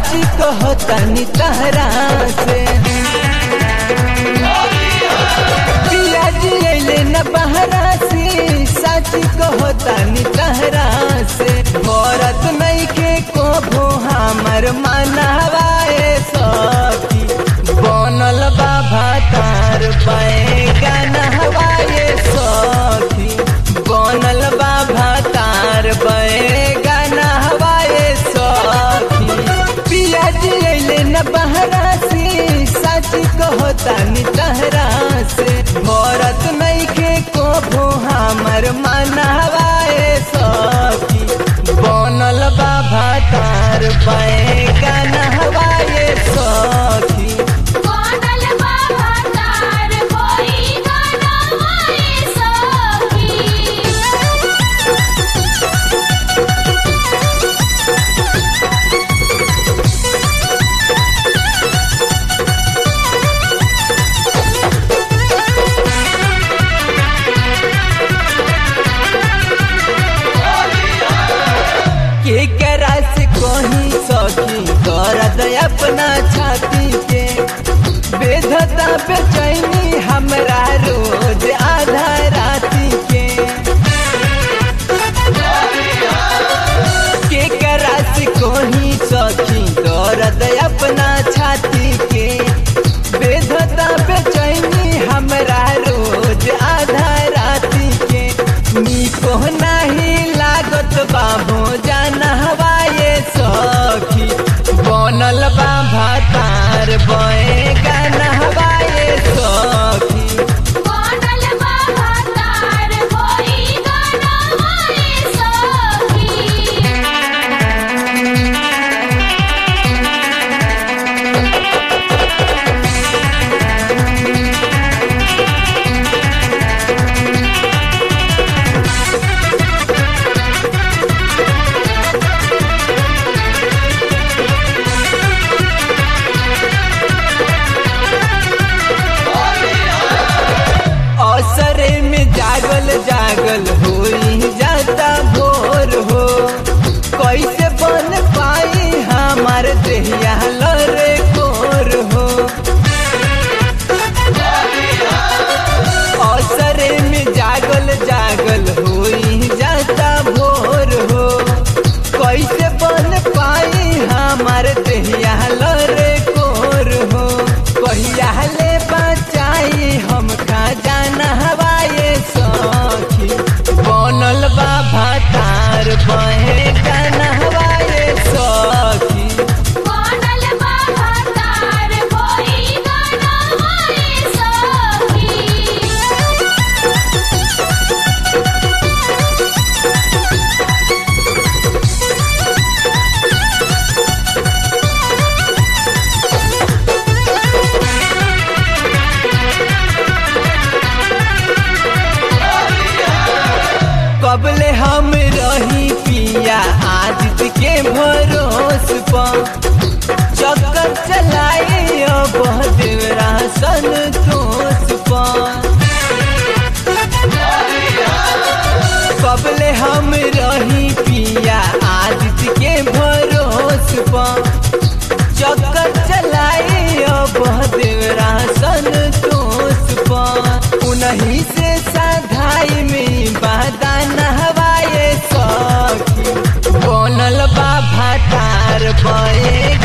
साची कहतनी तहरा से पिया जी अइले न बहरा से साची कहतनी तहरा से भरत नहीं के को हमर मनवाए सखी बनल बाबा तार बैगन हवाए सखी बनल बाबा तार बैगन हवाए सखी पिया जी अइले न बहरा से साची कहतानी तहरा से भरत नहीं के को हमर मनवाए सखी बनल बाबा तार बैगन हवाए सखी कोनल बाबा तार कोई गाना माए सखी के करा से कहीं सखी दर्द अपना छाती के बेधता बेचैनी हमरा रोज आधा राती के के करा से कहीं सखी दर्द अपना छाती के बेधता बेचैनी हमरा रोज आधा राती के निको नाही लागत बाबो जान हवाए सखी बनल बाबा तार बए गान हवाए सखी कोनल बाबा तार कोई गाना माए सखी असरे में जागल जागल होई जाता भोर हो कैसे बन पाई हमार देहिया लरे कोर हो असरे में जागल जागल होई जाता भोर हो कैसे बन पाई हमार देहिया लरे कोर हो कहिया ले बचाई हम खजाना हवाए सखी बनल बाबा तार बहे गाना हवाए सखी कोनल बाबा तार कोई गाना माए सखी कबले हम रही पिया आदित्य के भरोस पर चक्कर चलाए अब देवरा संतोष पर कबले हम रही पिया आदित्य के भरोस पर चक्कर चलाए अब देवरा संतोष पर उन्हीं से साधाई में बादान हवाए सखी बनल बाबा तार बए